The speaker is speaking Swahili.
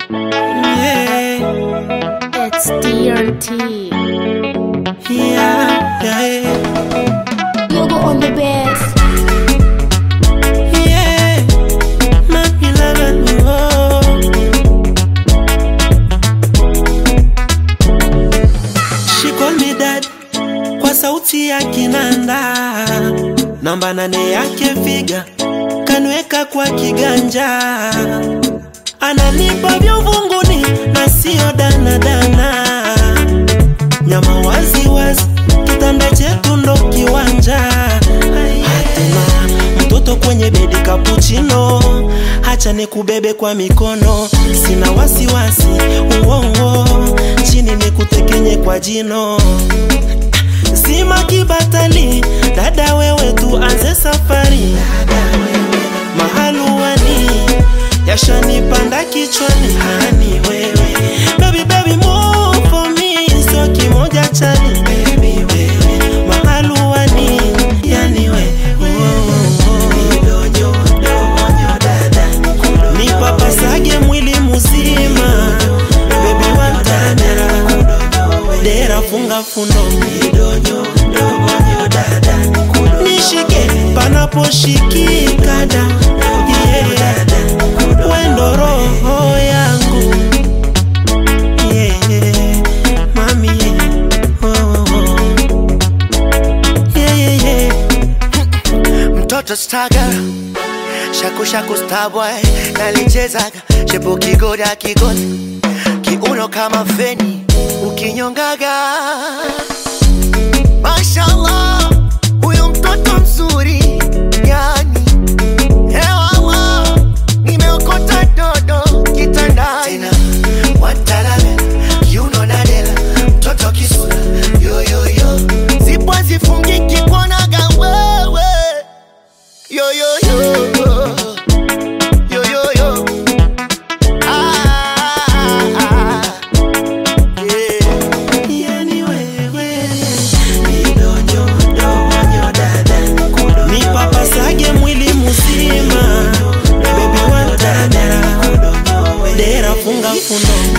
Yeah, It's DRT. yeah, yeah, Yoga on the best. yeah. Mami love me, oh. She call me dad kwa sauti ya kinanda, namba nane yake figa kanweka kwa kiganja, ananipa vya uvunguni na sio danadana, nyama wazi wazi, kitanda chetu ndo kiwanja. Hatuna mtoto kwenye bedi kapuchino, hacha nikubebe kwa mikono, sina wasiwasi uongo, chini nikutekenye kwa jino Zima kibatali, dada wewe tuanze safari. Mahaluani yashanipanda kichwani, hani wewe baby baby move for me, sio kimoja chani baby wewe mahaluani, yani we nipapasage mwili muzima baby wantamera dera funga fundo nishike panaposhikika da yeah. wendo roho yangu yeah. mami oh, oh. Yeah, yeah, yeah. mtoto staga shaku shaku starboy nalichezaga shepu kigoda kigoda kiuno kama feni ukinyongaga mashallah huyo mtoto mzuri yani hewala nimeokota dodo kitandani tena watalala kiuno nadela mtoto kisura yoyoyo zipo zifungiki kuonaga wewe yo yo yo yo yo yo ah, ah, yeah. Yani wewe nipapasage mwili muzima bebi wantamera dera funga fundo